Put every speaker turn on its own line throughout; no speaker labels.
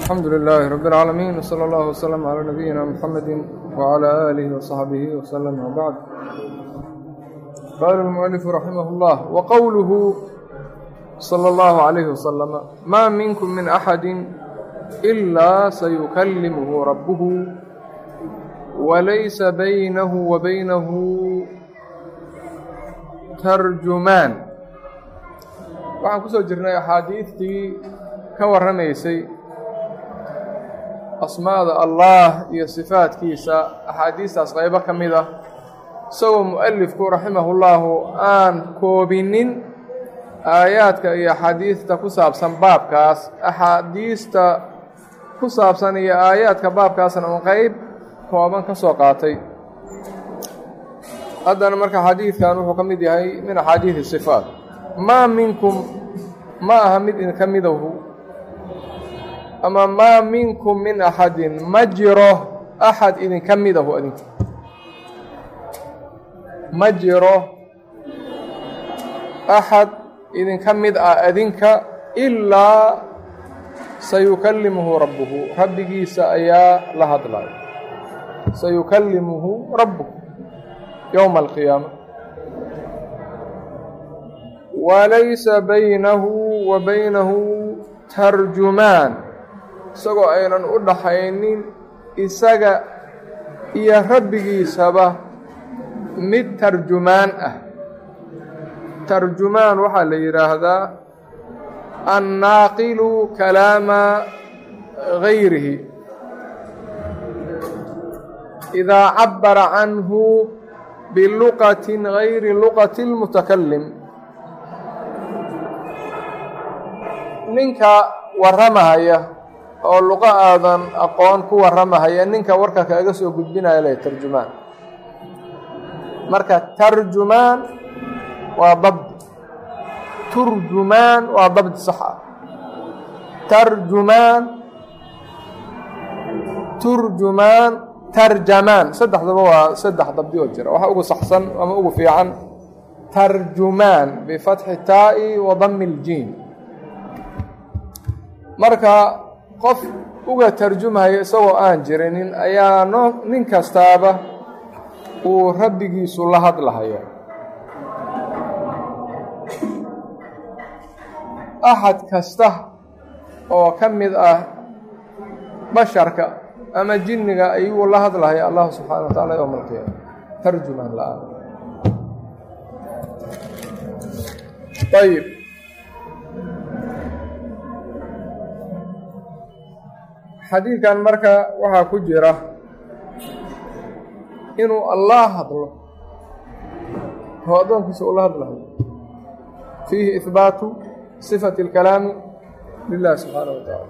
الحمد لله رب العالمين وصلى الله وسلم على نبينا محمد وعلى آله وصحبه وسلم وبعد قال المؤلف رحمه الله وقوله صلى الله عليه وسلم ما منكم من أحد إلا سيكلمه ربه وليس بينه وبينه ترجمان waxaan ku soo jirnay axaadiidtii ka warramaysay asmaada allah iyo sifaadkiisa axaadiistaas qaybo ka mid ah isagoo mu'alifku raximahullaahu aan koobinin aayaadka iyo axaadiista ku saabsan baabkaas axaadiista ku saabsan iyo aayaadka baabkaasna un qeyb kooban ka soo qaatay haddana marka xadiidkan wuxuu ka mid yahay min axaadiidi sifaat maa minkum ma aha mid idinka midahu ama maa minkum min axadin ma jiro axad idinka midahu adinka ma jiro axad idinka mid ah adinka ilaa sayukallimuhu rabbuhu rabbigiisa ayaa la hadlaya sayukallimuhu rabbuhu yowma alqiyaama walaysa baynahu wa baynahu tarjumaan isagoo aynan u dhaxaynin isaga iyo rabbigiisaba mid tarjumaan ah tarjumaan waxaa la yidhaahdaa annaaqilu kalaama gayrihi idaa cabbara canhu biluqatin gayri luqati اlmutakalim ninka warramahaya oo luqo aadan aqoon ku warramahaya ninka warka kaaga soo gudbinaya leh tarjumaan marka tarjumaan waa dabdi turjumaan waa dabdi sax ah tarjumaan turjumaan tarjamaan saddexdaba waa saddex dabdi oo jira waxa ugu saxsan ama ugu fiican tarjumaan bifatxi taa'i wa dami ljiin marka qof uga tarjumaya isagoo aan jirinin ayaa no nin kastaaba uu rabbigiisu la hadlahaya axad kasta oo ka mid ah basharka ama jinniga ayuu la hadlahaya allahu subxaana wa taala yowma alqiyaama tarjumaan la-aan ayib xadiidkan marka waxaa ku jira inuu allah hadlo oo addoonkiisa ula hadlayo fiihi ihbaatu sifati اlkalaami lilahi subxaana wa tacaala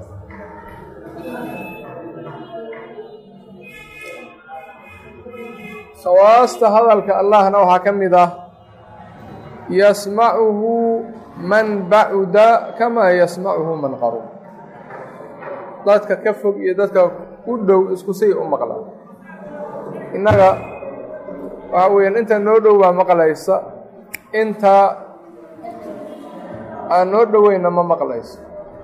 khawaasta hadalka allahna waxaa ka mid ah yasmacuhu man bacuda kamaa yasmacuhu man qarub dadka ka fog iyo dadka u dhow isku say u maqlaan innaga waxa weeyaan inta noo dhow baa maqlaysa inta aan noo dhoweyna ma maqlayso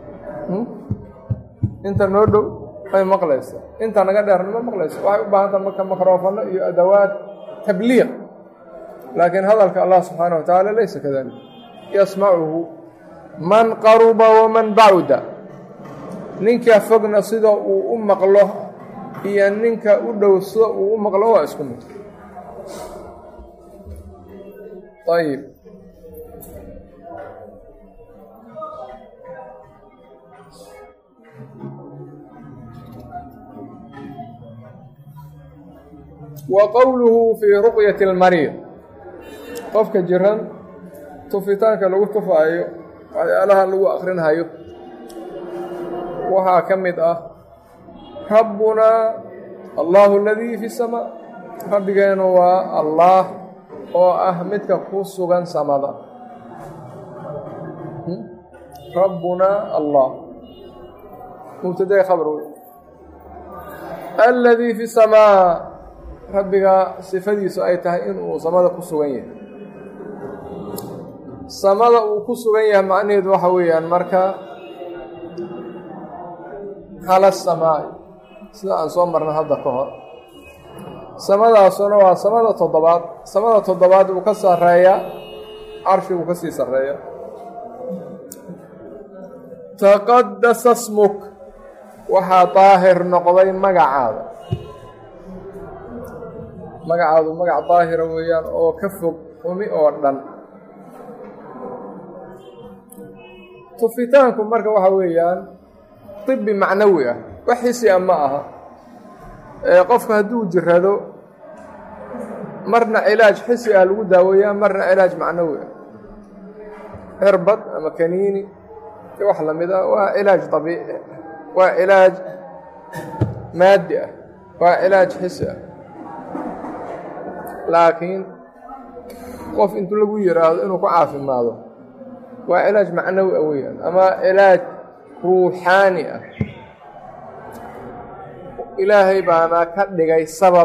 inta noo dhow may maqlaysa inta naga dheerna ma maqlayso waxay u baahanta marka mikrofano iyo adawaad tabliiq laakiin hadalka allah subxaana wa tacaala laysa kadalik yasmacuhu man qaruba waman bacuda ninka fogna sida uu u maqlo iyo ninka u dhow sida uu u maqlo waa isku mid ayib wa qowluhu fii ruqyati اlmariid qofka jiran tufitaanka lagu tufaayo waxyaalaha lagu akrinhayo waxaa ka mid ah rabbunaa allahu aladii fi samaa rabbigeenu waa allaah oo ah midka ku sugan samada rabbunaa allah mubtadae khabar wey aladii fi samaa rabbiga sifadiisu ay tahay inuu samada ku sugan yahay samada uu ku sugan yahay macnaheedu waxa weeyaan marka cala asamaa'i sida aan soo marna hadda ka hor samadaasuna waa samada toddobaad samada toddobaad uu ka sarreeyaa carshiguu ka sii sarreeya taqadasa smuk waxaa daahir noqday magacaada magacaadu magac daahira weeyaan oo ka fog umi oo dhan tufitaanku marka waxa weeyaan tibi macnawi ah wax xisi a ma aha qofku hadduu jirado marna cilaaj xisi ah lagu daaweeyaa marna cilaaj macnawi ah cirbad ama kaniini iyo wax lamid ah waa cilaaj abiici waa cilaaj maadi ah waa cilaaj xisi ah laakiin qof intuu lagu yidhaahdo inuu ku caafimaado waa cilaaj macnawi ah weeyaan ama cilaaj ruuxaani ah ilaahay baana ka dhigay sabab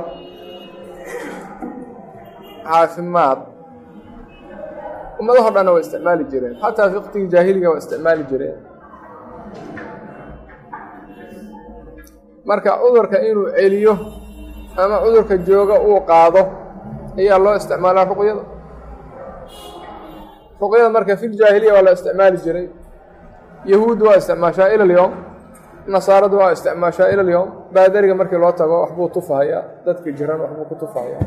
caafimaad ummadaho dhanna waa isticmaali jireen xataa fi waqtigii jaahiliga waa isticmaali jireen marka cudurka inuu celiyo ama cudurka jooga uu qaado ayaa loo isticmaalaa ruqyada ruqyada marka fi ljaahiliya waa la isticmaali jiray yahuuddu waa isticmaashaa ila alyowm nasaaradu waa isticmaashaa ila alyowm baadariga markii loo tago waxbuu tufahayaa dadka jiran waxbuu ku tufahayaa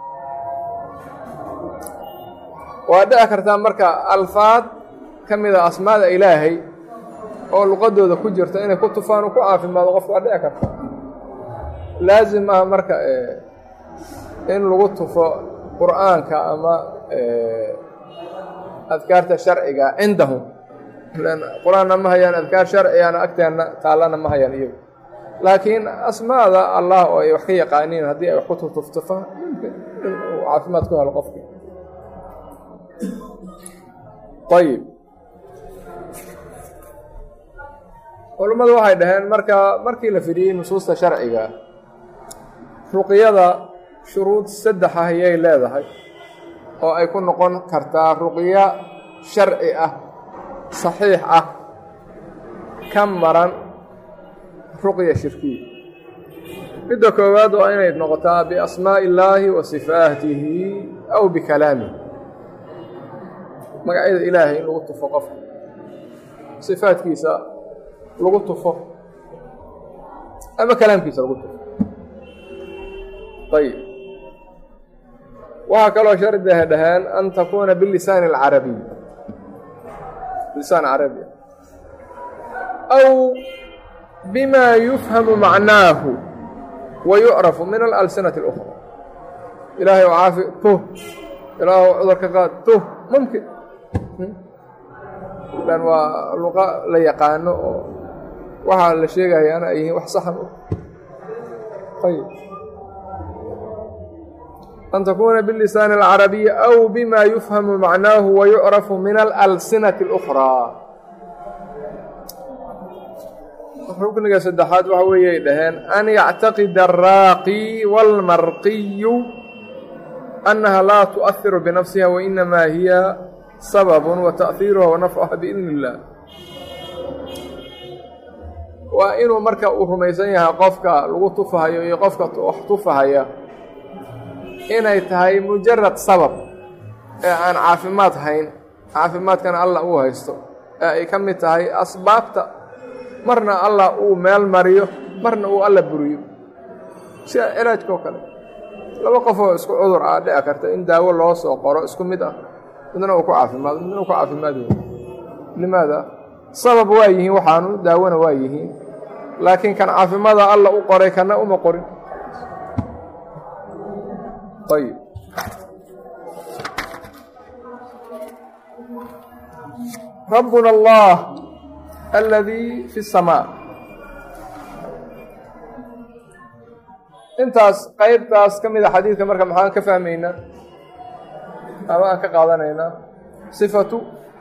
waa dhici kartaa marka alfaad ka mid a asmaada ilaahay oo luqadooda ku jirta inay ku tufaan uu ku caafimaado qofku waa dhici karta laazim ah marka in lagu tufo qur'aanka ama adkaarta sharciga cindahum qur-aanna ma hayaan adkaar sharcigana agteenna taallana ma hayaan iyagu laakiin asmaada allah oo ay wax ka yaqaaniin haddii ay wax ku tuftufaan mumkin in uu caafimaad ku helo qofki ayib culummadu waxay dhaheen marka markii la fidhiyey nusuusta sharciga ruqyada shuruud saddex ah ayay leedahay oo ay ku noqon kartaa ruqyo sharci ah saxiix ah ka maran ruqya shirkiya midda koowaad waa inay noqotaa biasmaa'i illaahi wa sifaatihi aw bikalaamihi magacyada ilaahay in lagu tufo qofka sifaadkiisa lagu tufo ama kalaamkiisa lagu tufo ayib waxaa kaloo shardiha dhaheen an takuuna bilisaani alcarabiy lisaan carabi aw bima yufhamu macnaahu wa yucrafu min alalsinati اlأkhra ilaahay oo caafi tuh ilaah cudurka qaad tuh mumkin lan waa luqa la yaqaano oo waxaa la sheegayaana ay yihiin wax saxan u ayb an takuuna bilisaani alcarabiyi aw bima yufhamu macnaahu wa yucrafu min alalsinati اlأkhraa rukniga saddexaad waxa weeyay dhaheen an yactaqida araaqi wاlmarqiyu annaha laa tuؤahiru binafsiha wainamaa hiya sabab wa taأhiiruha wa nafcuha biidn اllah waa inuu marka uu rumaysan yahay qofka lagu tufahayo iyo qofka wax tufahaya inay tahay mujarad sabab ee aan caafimaad hayn caafimaadkana allah uu haysto ee ay ka mid tahay asbaabta marna allah uu meel mariyo marna uu alla buriyo sida cilaajka oo kale laba qofoo isku cudur ah dhici karta in daawo loo soo qoro isku mid ah midna uu ku caafimaado midna uu ku caafimaad wey limaada sabab waa yihiin waxaanu daawona waa yihiin laakiin kan caafimaada alla u qoray kana uma qorin ayib rabbuna allah aladii fi الsamaa intaas qeybtaas ka mida xadiidka marka maxaan ka fahmaynaa ama aan ka qaadanaynaa sifatu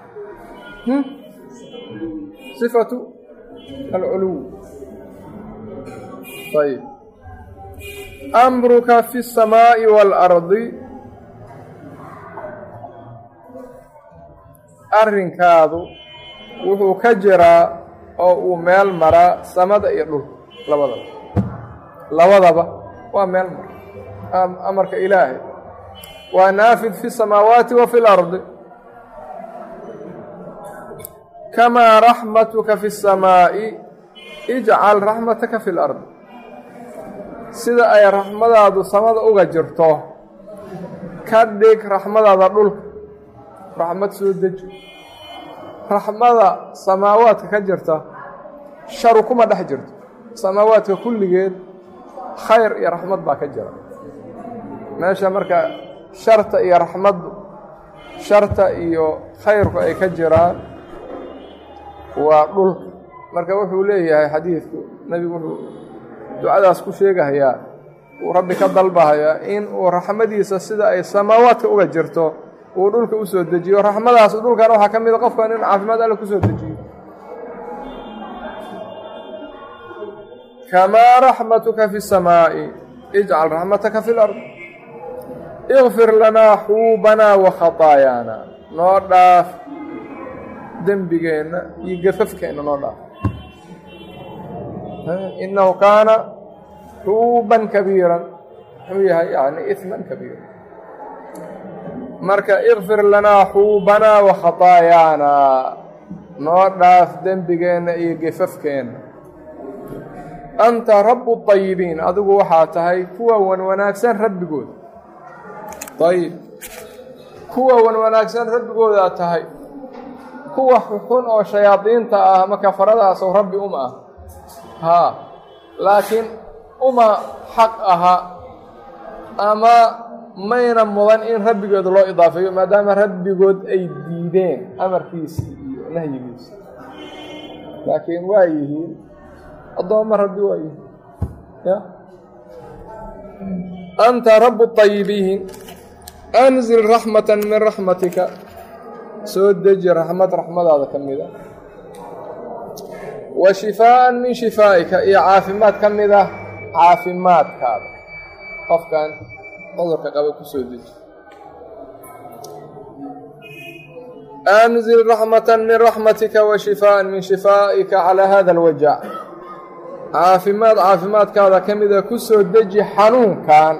sifatu alculuw ayb amruka fi الsamaaءi wاlardi arrinkaadu wuxuu ka jiraa oo uu meel maraa samada iyo dhulka labadaba labadaba waa meel mara amarka ilaahay waa naafid fi الsamaawaati wa fi اlardi kamaa raxmatuka fi الsamaa'i ijcal raxmataka fi اlardi sida ay raxmadaadu samada uga jirto ka dhig raxmadaada dhulka raxmad soo deji raxmada samaawaadka ka jirta sharu kuma dhex jirto samaawaadka kulligeed khayr iyo raxmad baa ka jira meesha marka sharta iyo raxmaddu sharta iyo khayrku ay ka jiraan waa dhulka marka wuxuu leeyahay xadiidku nebigu wuxuu ducadaas ku sheegahayaa uu rabbi ka dalbahayaa in uu raxmadiisa sida ay samaawaadka uga jirto uu dhulka u soo dejiyo raxmadaas dhulkan waxaa ka mida qofkan in caafimaad alle ku soo dejiyo kamaa raxmatuka fi الsamaa'i ijcal raxmataka fi اlard ikfir lanaa xuubanaa wa khataayaana noo dhaaf dembigeenna iyo gafafkeenna noo dhaaf inahu kaana xuuban kabiiran muxuu yahay yani iman kabiira marka ikfir lanaa xuubanaa wa khataayaana noo dhaaf dembigeenna iyo gefafkeenna anta rabu طayibiin adigu waxaa tahay kuwa wan wanaagsan rabbigooda ayib kuwa wan wanaagsan rabbigoodaa tahay kuwa xun oo shayaadiinta ah ama kafaradaasoo rabbi uma ah haa laakiin uma xaq aha ama mayna mudan in rabbigooda loo idaafeeyo maadaama rabbigood ay diideen amarkiisii iyo nahyigiisii laakiin waa yihiin addoomma rabbi waa yihiin ya anta rabu طayibiin anzil raxmata min raxmatika soo deji raxmad raxmadaada ka mida wa shifaaan min shifaa'ika iyo caafimaad ka mid ah caafimaadkaada qofkan cudurka qaba ku soo deji anzil raxmata min raxmatika wa shifaaan min shifaa'ika calaa hada alwajac caafimaad caafimaadkaada ka mida ku soo deji xanuunkan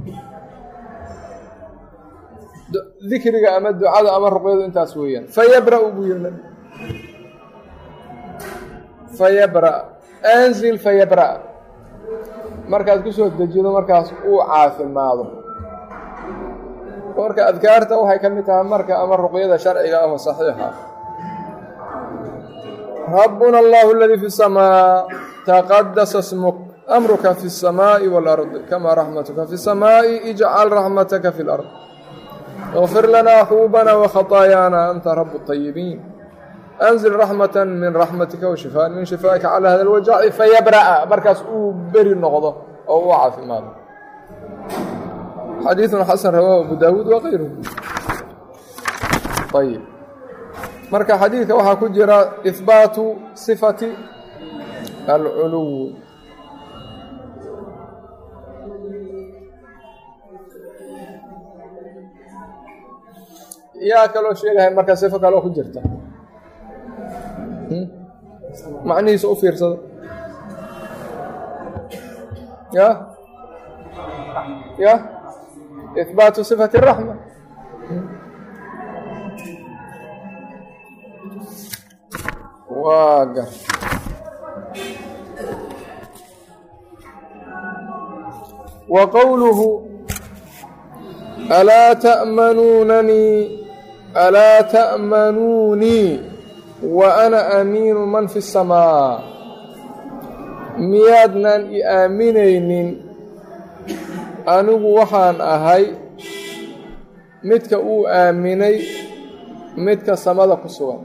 dikriga ama ducada ama ruqyadu intaas weeyaan fayabra' buu yihi nabi fayabra' anzil fayabra' markaad ku soo dejido markaas uu caafimaado marka adkaarta waxay ka mid tahay marka ama ruqyada sharciga ah oo saxiixa rabbuna allahu aladii fi samaa taqadasa smuk amruka fi الsamaaءi wاlardi kama raxmatuka fi الsamaaءi ijcal raxmataka fi اlard اغfir lanaa xuubana وkhaطaayaana anta rab الطayibiin anzil raxmata min raxmatika washifaan min shifaa'ika calى hada اlwajaci fayabra'a markaas uu beri noqdo oo uu caafimaado xadiiثun xasan rawaahu abu daawuud wغayruhu ayb marka xadiidka waxaa ku jira ihbaatu sifati alculuw yaa kaloo sheegahay marka sifo kaloo ku jirta macnihiisa u fiirsado ya ya ihbaatu sifati الraxma waa gar wa qowluhu alaa ta'manuunanii alaa ta'manuunii wa ana aamiinu man fi الsamaa miyaadnan i aaminaynin anigu waxaan ahay midka uu aaminay midka samada ku sugan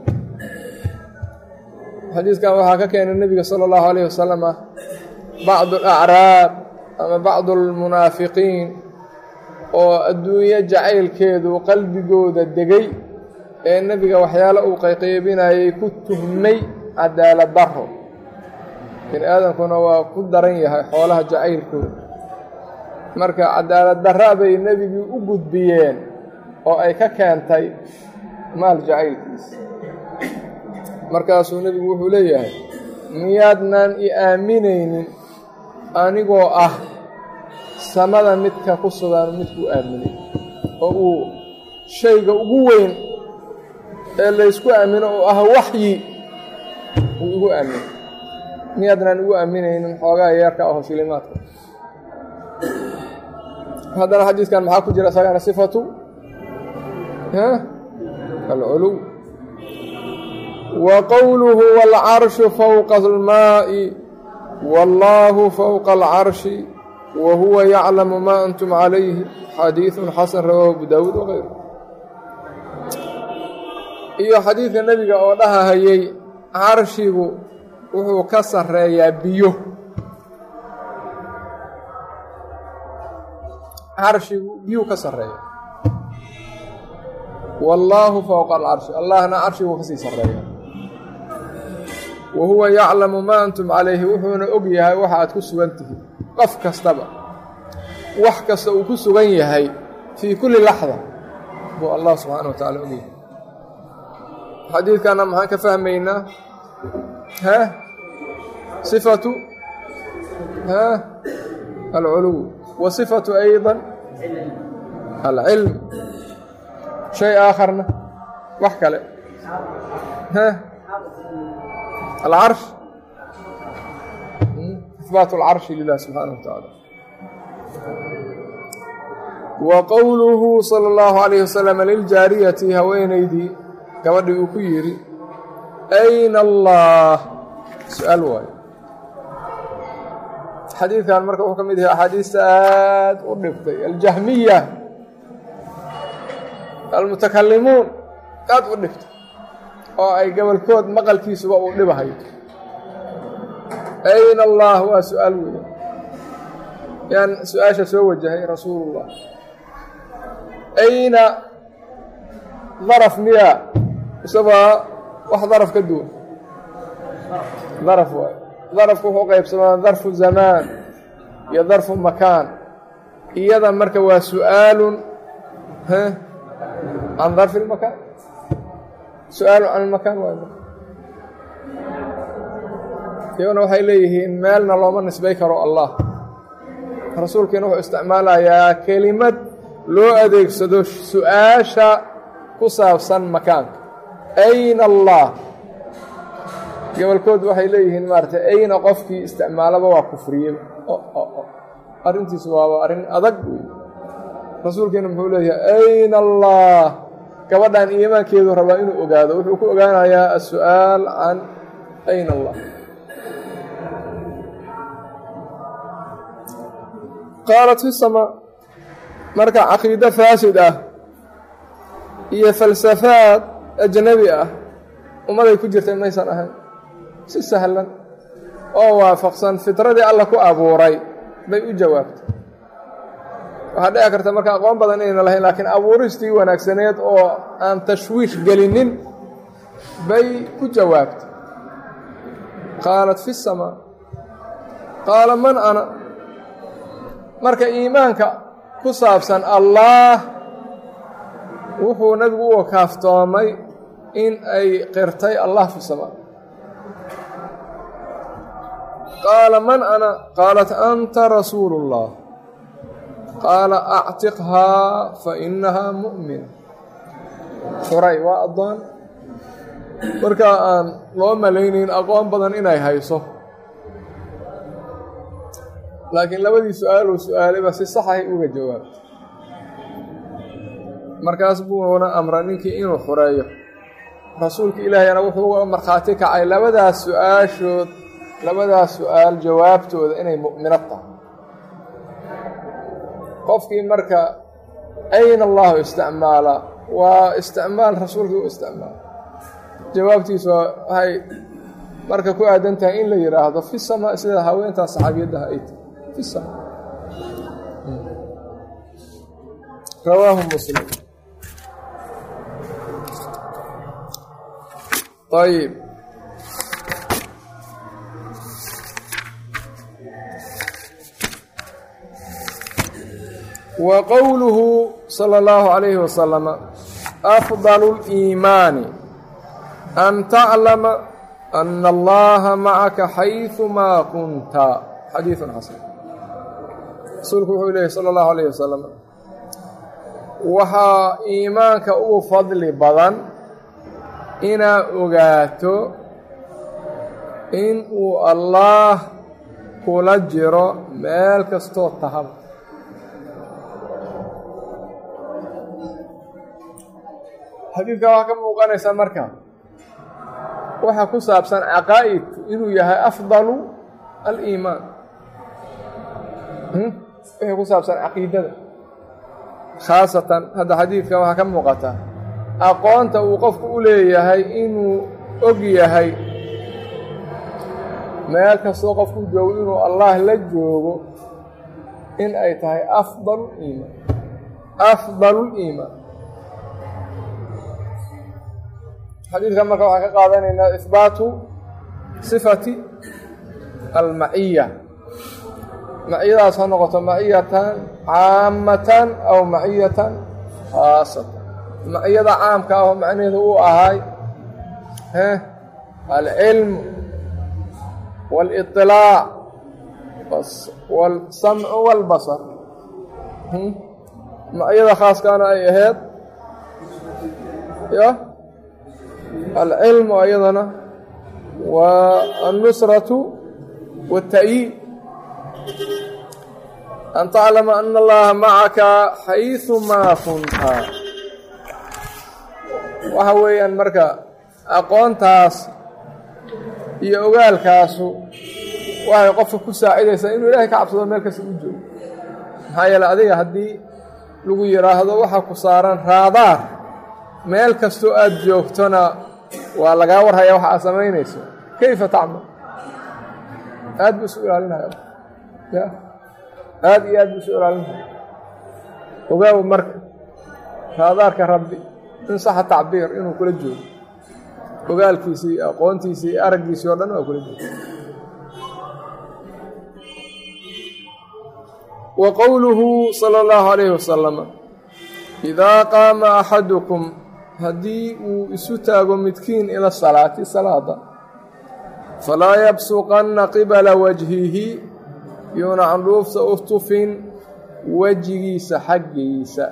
xadiiskan waxaa ka keenay nebiga sala allahu alayh wasalama bacdu alacraab ama bacdu almunaafiqiin oo adduunyo jacaylkeedu qalbigooda degay ee nebiga waxyaalo uu qayqaybinayay ku tuhmay cadaalad daro bini aadamkuna waa ku daran yahay xoolaha jacaylkooda marka cadaalad darra bay nebigii u gudbiyeen oo ay ka keentay maal jacaylkiisa markaasuu nebigu wuxuu leeyahay miyaadnaan i aaminaynin anigoo ah samada midka ku sugan midkuu aaminay oo uu shayga ugu weyn ee laysku aamino oo ah waxyi uu igu aaminay miyaadnaan igu aaminaynin xoogaa yeerka aho shilimaadka haddana xadiidkan maxaa ku jira isagana sifatu alculuw wa qowluhu waalcarshu fowqa almaa'i wallaahu fowqa alcarshi wa huwa yaclamu maa antum calayhi xadiidun xasan rawaahu abu daawuud wagayru iyo xadiidka nebiga oo dhahahayey carshigu wuxuu ka sarreeyaa biyo carshigu biyuu ka sarreeya wallaahu fowqa alcarshi allahna carshiguu kasii sarreeya wa huwa yaclamu maa antum calayhi wuxuuna og yahay waxa aad ku sugan tihiin qof kastaba wax kasta uu ku sugan yahay fii kulli laxda buu allah subxaana wa tacala og yahay xadiidkana maxaan ka fahmaynaa ha sifatu ha alculuw wa sifatu ayضa alcilm shay aakharna wax kale ha alcarsh ihbaat alcarshi lilah subxaanaه wa tacaala wa qowluhu salى اllahu عalayh wasalam liljaariyati haweenaydii gabadhii uu ku yidhi ayna allah su-aal waayo xadiidkan marka wuxuu ka mid yahay axaadiista aad u dhibtay aljahmiya almutakalimuun aad u dhibtay oo ay gobolkood maqalkiisuba uu dhibahayo ayna allah waa su-aal weya yaan su-aasha soo wajahay rasuulullah ayna daraf miyaa isagoo wax daraf ka duwan daraf waayo darafku wuxuu qaybsamaa darfu zamaan iyo darfu makaan iyada marka waa su-aalun can darfi lmakaan su-aalun can ilmakaan waayo marka iyaguna waxay leeyihiin meelna looma nisbay karo allah rasuulkiina wuxuu isticmaalayaa kelimad loo adeegsado su-aasha ku saabsan makaanka ayna allah gobolkood waxay leeyihiin maaratay ayna qofkii isticmaalaba waa kufriye arrintiisu waaba arrin adag wey rasuulkiina muxuu leeyahay ayna allah gabadhan iimaankeedu rabaa inuu ogaado wuxuu ku ogaanayaa as-su'aal can ayna allah qaalat fi samaa marka caqiido faasid ah iyo falsafaad ajnabi ah ummaday ku jirtay maysan ahayn si sahlan oo waafaqsan fitradii alla ku abuuray bay u jawaabtay waxaa dhici karta marka aqoon badan inayna lahayn laakiin abuuristii wanaagsaneed oo aan tashwiish gelinin bay ku jawaabtay qaalat fi samaa qaala man ana marka iimaanka ku saabsan allaah wuxuu nabigu u wakaaftoomay in ay qirtay allah fi samaa qaala man ana qaalat anta rasuulu اllah qaala actiqhaa fa inahaa mu'mina xuray waa addoon markaa aan loo malaynayn aqoon badan inay hayso laakiin labadii su-aaluu su-aalayba si saxahay uga jawaabtay markaas buuna amra ninkii inuu xureeyo rasuulka ilaahayna wuxuu uga markhaati kacay labadaas su-aashood labadaas su-aal jawaabtooda inay mu'minad tahay qofkii marka ayna allahu isticmaala waa isticmaal rasuulkii u isticmaala jawaabtiisu waxay marka ku aadan tahay in la yidhaahdo fi samaa sida haweentaa saxaabiyaddaha ay tahy fi samaa rawaahu muslim ayb wa qowluhu salى اllahu عalayhi wasalama afdalu اliimaani an taclama ana allaha macaka xayثumaa kunta xadiiثu xasan rasuulku wuxuu leeyahy salى اllahu alayh wasalam waxaa iimaanka ugu fadli badan inaa ogaato in uu allaah kula jiro meel kastoo tahaba xadiidka waxaa ka muuqanaysaa marka waxaa ku saabsan caqaa'idku inuu yahay afdalu aliimaan wixii ku saabsan caqiidada khaasatan hadda xadiidka waxaa ka muuqata aqoonta uu qofku u leeyahay inuu og yahay meel kastoo qofku joogo inuu allah la joogo in ay tahay afdalu liimaan afdalu liimaan xadiidkan marka waxaan ka qaadanaynaa ihbaatu sifati almaciya maciyadaas ha noqoto maciyatan caamatan aw maciyatan khaasatan maciyada caamka ah oo macnaheedu uu ahay alcilm wاliطilaac wاlsamcu wاlbasar maciyada khaaskaana ay ahayd y alcilmu ayadana waa alnusratu wاlta'yiid an taclama ana allaha macaka xayثumaa kunta waxa weeyaan marka aqoontaas iyo ogaalkaasu waxay qofka ku saacidaysaa inuu ilaahay ka cabsado meel kasta u joogo maxaa yeele adiga haddii lagu yidhaahdo waxaa ku saaran raadaar meel kastoo aada joogtona waa lagaa warhayaa waxa aad samaynayso kayfa tacmal aad buu isu ilaalinaya ya aada iyo aad buu isu ilaalinaya ogaaw marka raadaarka rabbi in saxa tacbiir inuu kula joogo ogaalkiisii iyo aqoontiisii iyo araggiisii oo dhan waa kula joogo wa qowluhu sala allahu calayhi wasalam idaa qaama axadukum haddii uu isu taago midkiin ila salaati salaada falaa yabsuqanna qibala wajhihi yuuna candhuufta u tufin wejigiisa xaggiisa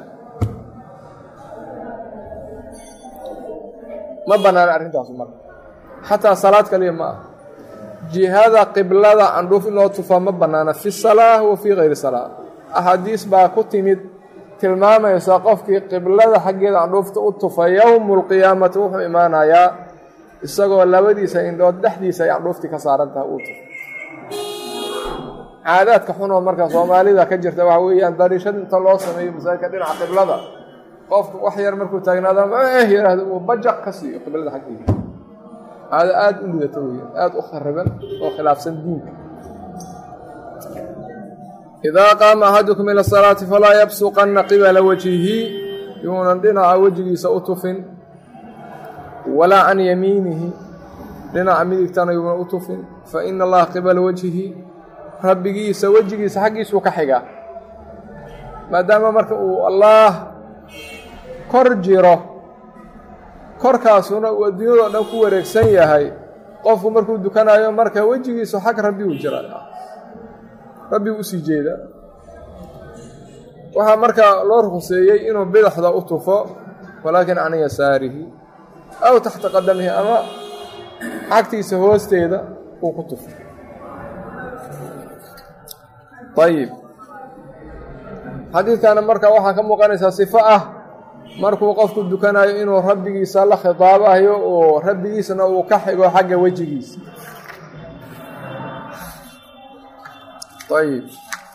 ma bannaana arrintaasu marka xataa salaad kaliya ma ah jihada qiblada candhuuf in loo tufaa ma bannaana fi salaa wa fii kayri salaa axaadiis baa ku timid tilmaamaysa qofkii qiblada xaggeeda candhuufta u tufa yowmu lqiyaamati wuxuu imaanayaa isagoo labadiisa indhood dhexdiisa ay candhuuftii ka saaran tahay uu tufa caadaadka xunoo marka soomaalida ka jirta waxa weeyaan dariishad inta loo sameeyo masaajidka dhinaca qiblada qofku wax yar markuu taagnaado eh yidhaahdo uu bajaq ka siiyo qiblada xaggeeda caado aada u lidato weyaan aada u khariban oo khilaafsan diinka idaa qaama axadukum ila salaati falaa yabsuqanna qibala wajhihi yuunan dhinaca wejigiisa u tufin walaa can yamiinihi dhinaca midigtana yuunan u tufin fa ina allaha qibala wajhihi rabbigiisa wejigiisa xaggiisuu ka xigaa maadaama marka uu allaah kor jiro korkaasuna uu adduunyadoo dhan ku wareegsan yahay qofku markuu dukanayo marka wejigiisu xag rabbigu jira rabbigu usii jeeda waxaa marka loo ruqseeyey inuu bidaxda u tufo walaakin can yasaarihi aw taxta qadamihi ama xagtiisa hoosteeda uu ku tufo ayib xadiidkana marka waxaa ka muuqanaysaa sifo ah markuu qofku dukanayo inuu rabbigiisa la khitaabayo oo rabbigiisna uu ka xigo xagga wejigiisa ayib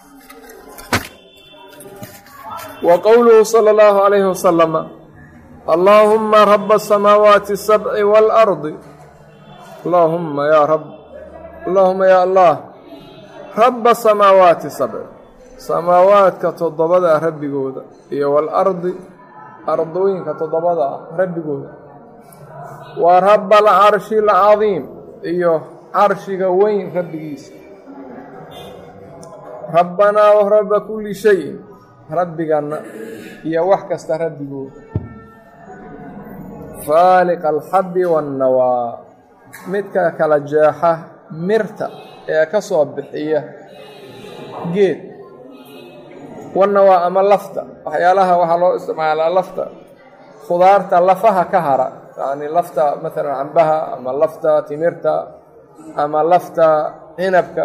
wa qowluhu salى اllahu عalayhi wasalama allaahuma raba الsamaawaati الsabci wاlardi allaahuma ya rab allaahuma ya allah raba samaawaati sabci samaawaadka toddobada rabbigooda iyo waalardi ardooyinka toddobada ah rabbigooda wa raba alcarshi alcadiim iyo carshiga weyn rabbigiisa rabbanaa wa rabba kulli shayin rabbiganna iyo wax kasta rabbigooda faaliqa alxabbi waannawaa midka kala jeexa mirta ee ka soo bixiya geed wanna waa ama lafta waxyaalaha waxaa loo isticmaalaa lafta khudaarta lafaha ka hara yacni lafta maalan cambaha ama lafta timirta ama lafta cinabka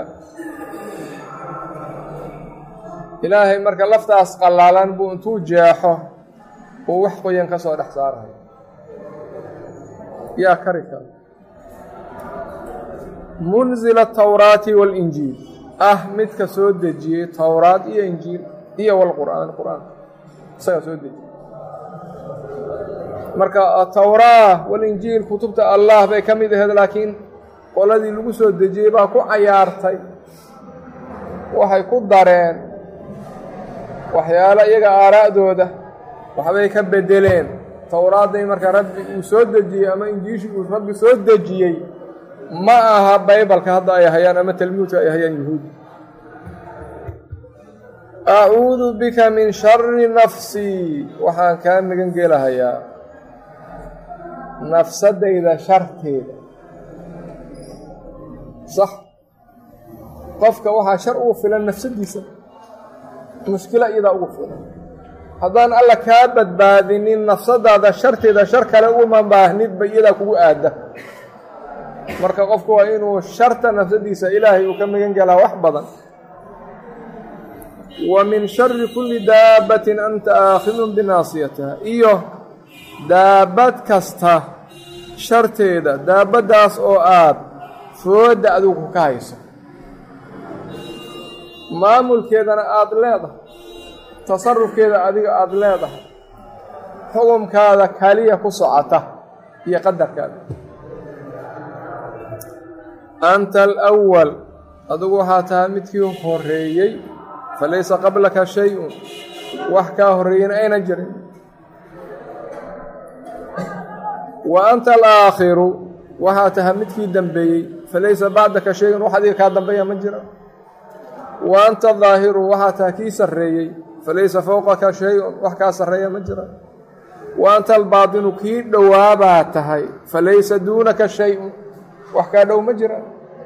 ilaahay marka laftaas qallaalan buu intuu jeexo uu wax qoyan ka soo dhex saarayo yaa kari kara munzila atawraati waalinjiil ah midka soo dejiyey towraad iyo injiil iyo walqur'aan qur-aanka isagaa soo dejiyey marka atawraa walinjiil kutubta allah bay ka mid ahayd laakiin qoladii lagu soo dejiyey baa ku cayaartay waxay ku dareen waxyaalo iyaga aaraa'dooda waxbay ka bedeleen towraadday marka rabbi uu soo dejiyey ama injiishii uu rabbi soo dejiyey ma aha baybalka hadda ay hayaan ama talmuudka ay hayaan yuhuudi acuudu bika min shari nafsii waxaan kaa magan gelahayaa nafsadayda sharteeda sax qofka waxaa shar ugu filan nafsadiisa mushkilo iyadaa ugu filan haddaan alla kaa badbaadinin nafsadaada sharteeda shar kale uma baahnidba iyadaa kugu aada marka qofku waa inuu sharta nafsadiisa ilaahay uu ka magan gelaa wax badan wa min shari kulli daabbatin anta aakhidun binaasiyatiha iyo daabad kasta sharteeda daabaddaas oo aad foodda adigu ka hayso maamulkeedana aada leedahay tasarufkeeda adiga aada leedahay xukumkaada kaliya ku socota iyo qadarkaada anta alawal adigu waxaa tahay midkii horeeyey falaysa qablaka shay-un wax kaa horreeyena ayna jirin wa anta alaakhiru waxaa tahay midkii dambeeyey falaysa bacdaka shay-un wax adiga kaa dambeeya ma jira wa anta daahiru waxaa tahay kii sarreeyey falaysa fowqaka shay-un wax kaa sarreeya ma jira wa anta albaatinu kii dhowaabaa tahay falaysa duunaka shay-un wax kaa dhow ma jira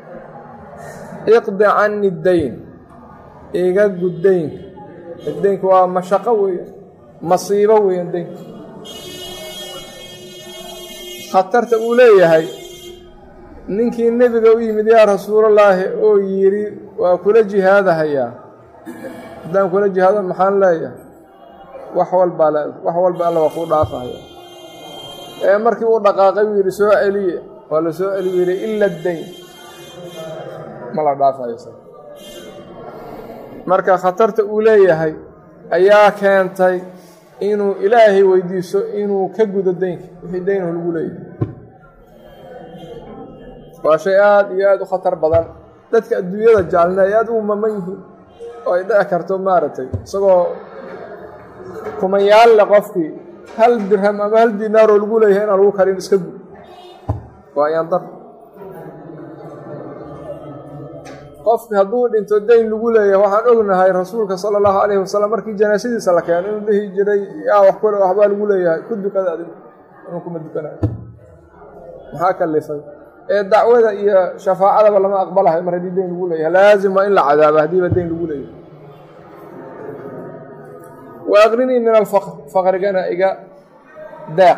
iqdi cani dayn iga gud deynka deynka waa mashaqo weeye masiibo weeye deynka khatarta uu leeyahay ninkii nebiga u yimid yaa rasuulallaahi oo yidhi waa kula jihaadahayaa haddaan kula jihaado maxaan leeyahay wax walbaa leedahay wax walba alla waa kuu dhaafahaya ee markii uu dhaqaaqay uu yidhi soo celiye waa la soo celi yidhi ila dayn ma la dhaafayo marka khatarta uu leeyahay ayaa keentay inuu ilaahay weydiiso inuu ka gudo deynka wixii deynahu lagu leeyahay waa shay aada iyo aada u khatar badan dadka adduunyada jaalna ay aada u maman yihiin oo ay dhici karto maaragtay isagoo kumayaal le qofkii hal dirham ama hal dinaaroo lagu leeyahay inaan lagu karin iska gud waa ayaandar qofki hadduu dhinto dayn lagu leeyahay waxaan ognahay rasuulka sala allahu calayhi wasalam markii janaasadiisa la keeno inuu dhihi jiray yaa wax kule waxbaa lagu leeyahay ku dukada adig inuu kuma dukanayo maxaa kalifay ee dacwada iyo shafaacadaba lama aqbalahay mar haddii dayn lagu leeyahay laazim waa in la cadaabo haddiiba dayn lagu leeyahay wa aqrinii min alfaqr faqrigana iga daaq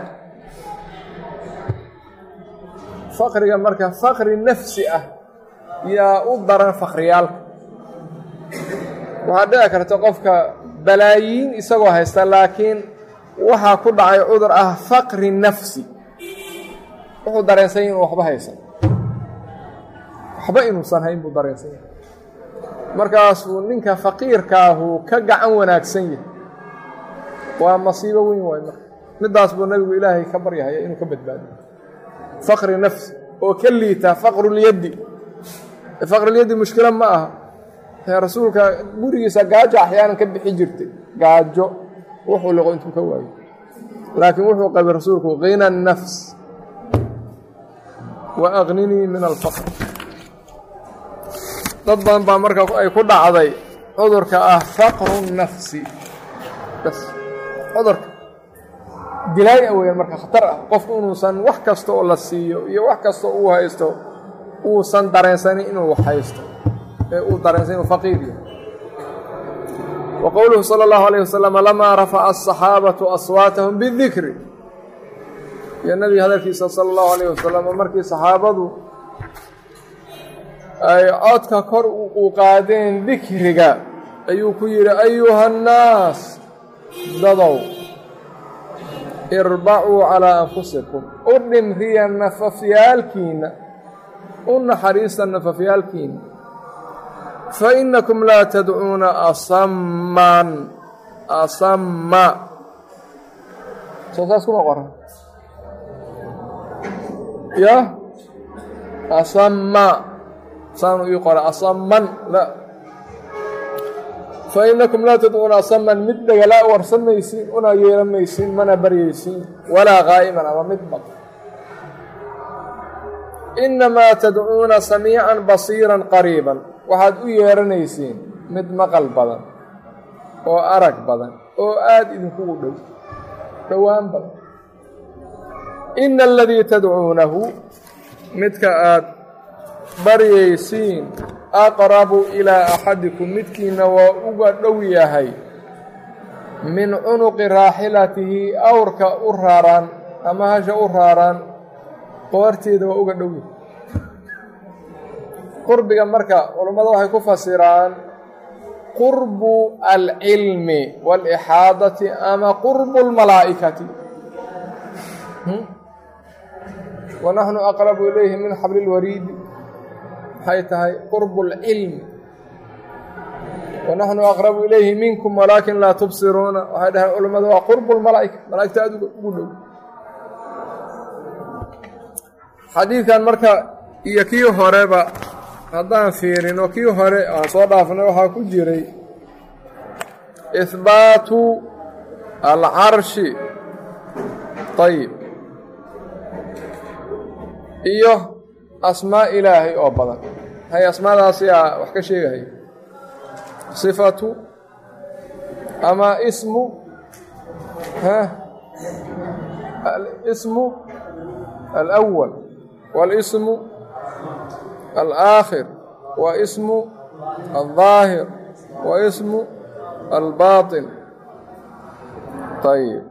faqriga marka faqri nafsi ah yaa u daran fakriyaalka waxaa dhici karta qofka balaayiin isagoo haysta laakiin waxaa ku dhacay cudur ah faqri nafsi wuxuu dareensanya inuu waxba haysan waxba inuusan hayn buu dareensanya markaasuu ninka faqiirkaahu ka gacan wanaagsan yahay waa masiibo weyn waay marka midaas buu nabigu ilaahay ka baryahaya inuu ka badbaadiyo faqri nafsi oo ka liita faqrulyaddi faqrulyaddi mushkilo ma aha rasuulka gurigiisa gaajo axyaanan ka bixi jirtay gaajo wuxuu liqo intuu ka waayo laakiin wuxuu qabay rasuulku qina nafs wa aqninii min alfaqr dad badan baa marka ay ku dhacday cudurka ah faqru nafsi bas cudurka dilaay a weyaan marka khatar ah qofku inuusan wax kasta oo la siiyo iyo wax kasta uu haysto uusan dareensanin inuu wax haysto ee uu dareensan inuu faqiir yahay wa qowluhu sala allahu alayh wasalam lamaa rafaca asaxaabatu aswaatahum bidikri iyo nabiga hadalkiisa sala allahu alayh wasalam markii saxaabadu ay codka kor u qaadeen dikriga ayuu ku yidhi ayuha annaas dadow irbacuu calaa anfusikum u dhimriya nafafyaalkiinna u naxariista nafafyaalkiinna fa innakum laa tadcuuna asamman asamma soo saas kuma qoran ya asamma saanu ii qora asamman la fa innakum laa tadcuuna asamman mid dhagala warsan maysiin una yeelan maysiin mana baryaysiin walaa qaa'iman ama mid baq innamaa tadcuuna samiican basiiran qariiban waxaad u yeeranaysiin mid maqal badan oo arag badan oo aada idinkugu dhow dhowaan badan ina aladii tadcuunahu midka aad baryaysiin aqrabu ilaa axadikum midkiina waa uga dhow yahay min cunuqi raaxilatihi awrka u raaraan ama hasha u raaraan qoorteeda waa uga dhow yahay qurbiga marka culammada waxay ku fasiraan qurbu alcilmi waalixaadati ama qurbu lmalaa'ikati wa naxnu aqrabu ilayhi min xabli lwariidi maxay tahay qurbu اlcilmi wanaxnu aqrabu ilayhi minkum walaakin laa tubsiruuna waxay dhaheen culammadu waa qurbu lmalaa'ika malaa'igta aada ugu dhow xadiidkan marka iyo kii horeba haddaan fiirino kii hore aan soo dhaafnay waxaa ku jiray ihbaatu alcarshi ayib iyo asmaa ilaahay oo badan hay asmaadaasi aa wax ka sheegahay sifatu ama ismu alismu alأwal wاlismu alآakhir wa ismu alظaahir wa ismu albaaطin ayb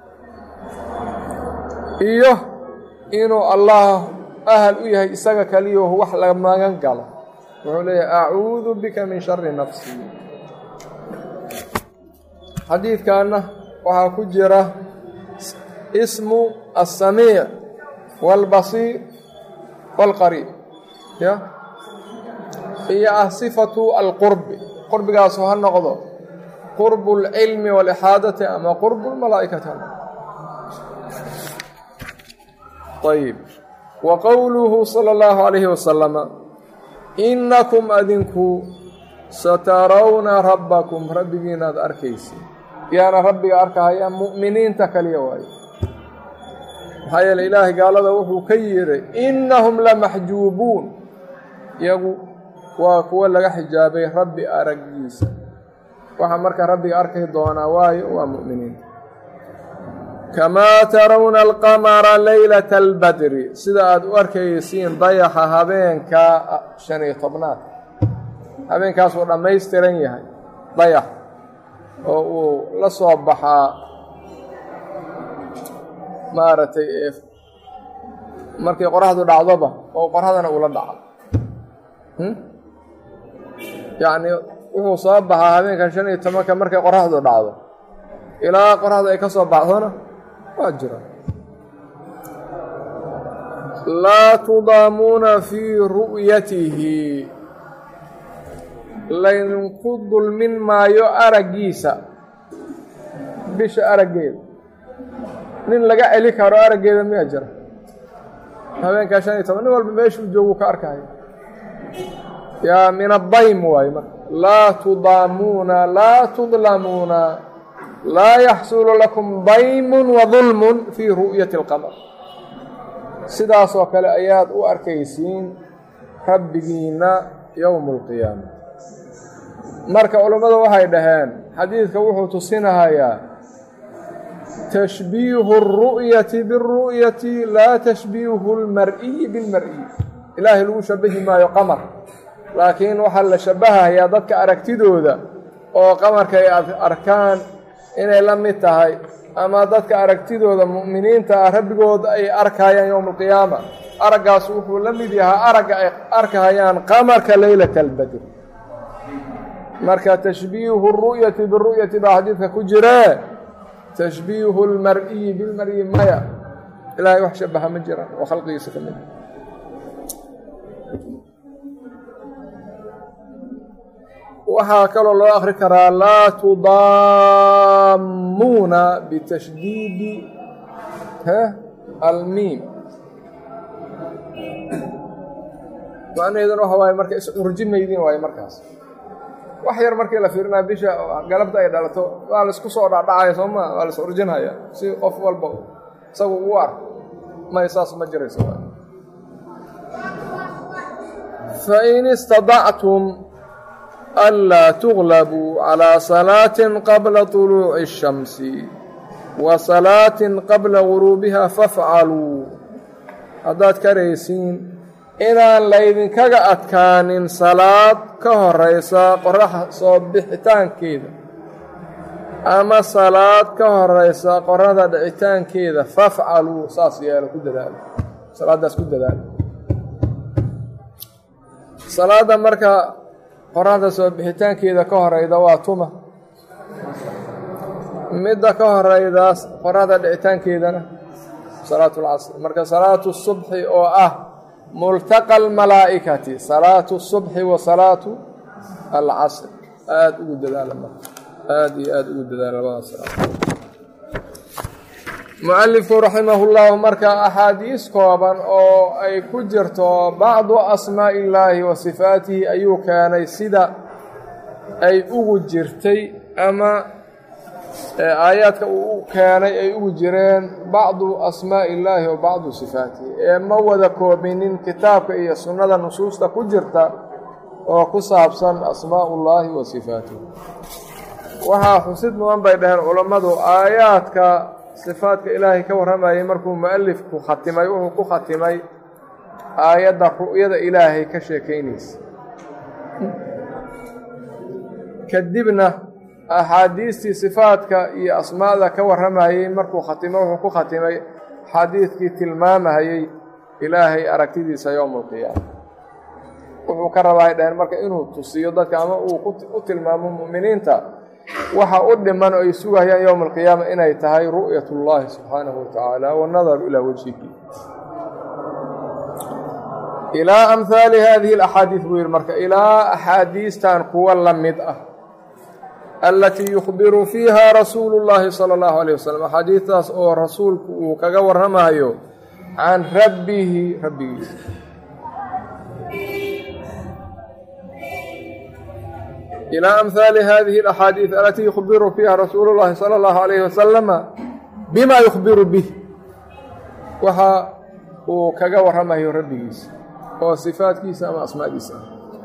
iyo inuu allah ahal u yahay isaga kaliyo wax la magan galo wuxuu leeyahay acuudu bika min shari nafsi xadiidkanna waxaa ku jira ismu الsamiic wاlbasiir wاlqariib ya iyo ah sifatu alqurbi qurbigaasu ha noqdo qurbu اlcilmi wاlixaadati ama qurbu اlmalaa'ikati ha noqdo ayb wa qowluhu salى اllahu عalayhi wasalama inakum adinku satarawna rabbakum rabbigiinaad arkaysa yaana rabbiga arkahaya mu'miniinta kaliya waayo maxaa yeele ilaahay gaalada wuxuu ka yihi innahum lamaxjuubuun iyagu waa kuwo laga xijaabay rabbi araggiisa waxaa marka rabbiga arki doonaa waayo waa mu'miniinta kamaa tarawna alqamara leylata albadri sida aada u arkaysiin dayaxa habeenka shan iyo tobnaad habeenkaas uu dhammaystiran yahay dayax oo uu la soo baxaa maaragtay markay qoraxdu dhacdoba oo qoraxdana uula dhaco yacni wuxuu soo baxaa habeenkan shan iyo tobanka markay qoraxdu dhacdo ilaa qoraxdu ay ka soo baxdona waa jira laa tudaamuuna fii ru'yatihi laydinku dulmin maayo araggiisa bisha araggeeda nin laga celi karo araggeeda miyaa jira habeenkaa shan iyo toban nin walba meeshuu joogu ka arkayo yaa min addaym waayo marka laa tudaamuuna laa tudlamuuna laa yaxsulu lakum daymun wa dulmun fii ru'yati alqamar sidaasoo kale ayaad u arkaysiin rabbigiinna yowma alqiyaama marka culammadu waxay dhaheen xadiidka wuxuu tusinahayaa tashbiihu اru'yati biاru'yati laa tashbiihu اlmar'iyi biاlmar'iyi ilaahay lagu shabahi maayo qamar laakiin waxaa la shabahayaa dadka aragtidooda oo qamarka ay arkaan inay la mid tahay ama dadka aragtidooda mu'miniinta ah rabbigooda ay arkayaan yowma alqiyaama araggaas wuxuu la mid yahaa aragga ay arkahayaan qamarka leylata albadr marka tashbiihu ru'yati biru'yati baa xadiidka ku jiree tashbiihu lmar'iyi bilmar'i maya ilaahay wax shabaha ma jiraan oo khalqigiisa ka mid waxaa kaloo loo akri karaa laa tudaamuuna bitashdiidi almiim macnaheeduna waxa waaye marka is-urji maydin waaye markaas wax yar markii la fiirinaya bisha galabta ay dhalato waa laisku soo dhacdhacaya soo maa waa la is urjinhaya si qof walba isagu ugu arko may saas ma jirayso fain istadactum anlaa tuglabuu calىa salaatin qabla طuluuci الshamsi wa salaatin qabla guruubiha fafcaluu haddaad karaysiin inaan laydinkaga adkaanin salaad ka horeysa qoraxa soo bixitaankeeda ama salaad ka horeysa qorada dhicitaankeeda fafcaluu saas yeelo ku dadaalo salaaddaas ku dadaalo salaadda marka qoraxda soo bixitaankeeda ka horeyda waa tuma midda ka horeydaas qoraxda dhicitaankeedana salaatu lcasr marka salaatu subxi oo ah multaqa almalaa'ikati salaatu subxi wa salaatu alcasr aada ugu dadaala marka aada iyo aada ugu dadaala labadaas mualifku raximahullahu marka axaadiis kooban oo ay ku jirto bacdu asmaa'i illaahi wa sifaatihi ayuu keenay sida ay ugu jirtay ama aayaadka uu u keenay ay ugu jireen bacdu asmaa'i illaahi wa bacdu sifaatihi ee ma wada koobinin kitaabka iyo sunnada nusuusta ku jirta oo ku saabsan asmaa'ullaahi wa sifaatihi waxaa xusid mudan bay dhaheen culammadu aayaadka sifaadka ilaahay ka warramayay markuu mu'alifku khatimay wuxuu ku khatimay aayadda ru'yada ilaahay ka sheekaynaysa kadibna axaadiistii sifaadka iyo asmaada ka warramayey markuu khatimay wuxuu ku khatimay xadiidkii tilmaamahayey ilaahay aragtidiisa yowma alqiyaama wuxuu ka rabaa dhaheen marka inuu tusiyo dadka ama uu u tilmaamo mu'miniinta waxa u dhiman oo ay sugayaan yowma alqiyaama inay tahay ru'yat اllahi subxaanahu wa tacaala wannadaru ilaa wajhihi ilaa amhaali hadihi alaxaadiid buu yihi marka ilaa axaadiistan kuwa la mid ah alatii yukhbiru fiiha rasuulu اllahi salى اllahu alayh wasalam axaadiistaas oo rasuulku uu kaga warramayo can rabbihi rabbigiisa ilى amhaali hadihi اlaxaadiid alatii yukhbiru fiiha rasuulu اllahi salى اllahu alayhi wasalama bima yukhbiru bih waxa uu kaga warramayo rabbigiisa oo sifaadkiisa ama asmaadiisa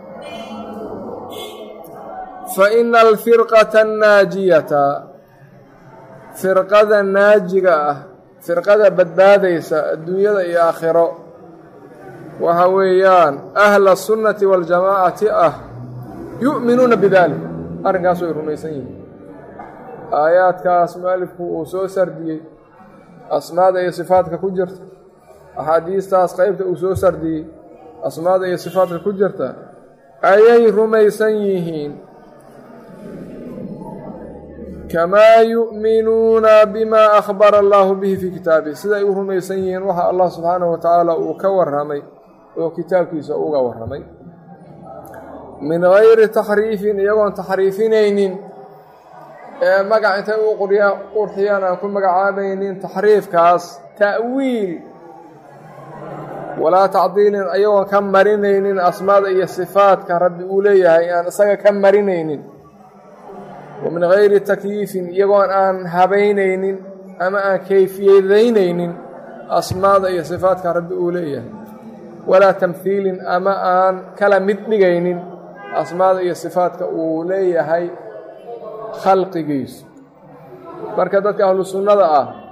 faina alfirqata annaajiyata firqada naajiga ah firqada badbaadaysa adduunyada iyo aakhiro waxa weeyaan ahla sunnati waاljamaacati ah yu'minuuna bidalik arrinkaas way rumaysan yihiin aayaadkaas mualifku uu soo sardiyey asmaada iyo sifaadka ku jirta axaadiistaas qeybta uu soo sardiyey asmaada iyo sifaadka ku jirta ayay rumaysan yihiin kamaa yu'minuuna bimaa akhbara allaahu bihi fii kitaabihi siday u rumaysan yihiin waxa allah subxaanahu wa tacaala uu ka warramay oo kitaabkiisa uga warramay min gayri taxriifin iyagoon taxriifinaynin ee magac intay u qurxiyaan aan ku magacaabaynin taxriifkaas ta'wiil walaa tacdiilin iyagoon ka marinaynin asmaada iyo sifaadka rabbi uu leeyahay aan isaga ka marinaynin wa min gayri takyiifin iyagoon aan habaynaynin ama aan kayfiyadaynaynin asmaada iyo sifaadka rabbi uu leeyahay walaa tamhiilin ama aan kala mid dhigaynin asmaada iyo sifaadka uu leeyahay khalqigiisu marka dadka ahlu sunnada ah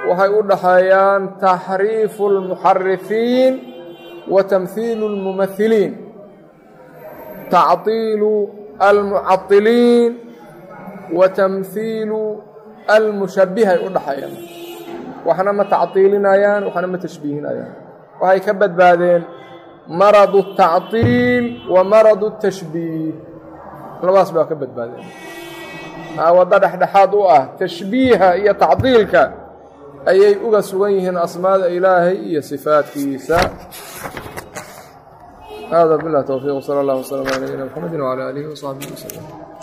waxay u dhaxeeyaan taxriifu اlmuxarifiin wa tamhiilu اlmumahiliin tacطiilu almucaطiliin wa tamhiilu almushabihay u dhaxeeyaan waxna ma tacطiilinayaan waxna ma tashbiihinayaan waxay ka badbaadeen maradu الtacطiil wa maradu الtashbiih labadaas baa ka badbaadeen waddo dhexdhexaad u ah tashbiiha iyo tacdiilka ayay uga sugan yihiin asmaada ilaahay iyo sifaadkiisa hada bilah towfiiq sala allah wslam ala nabiyina mxamedi wcala aalihi wsaxbihi wslm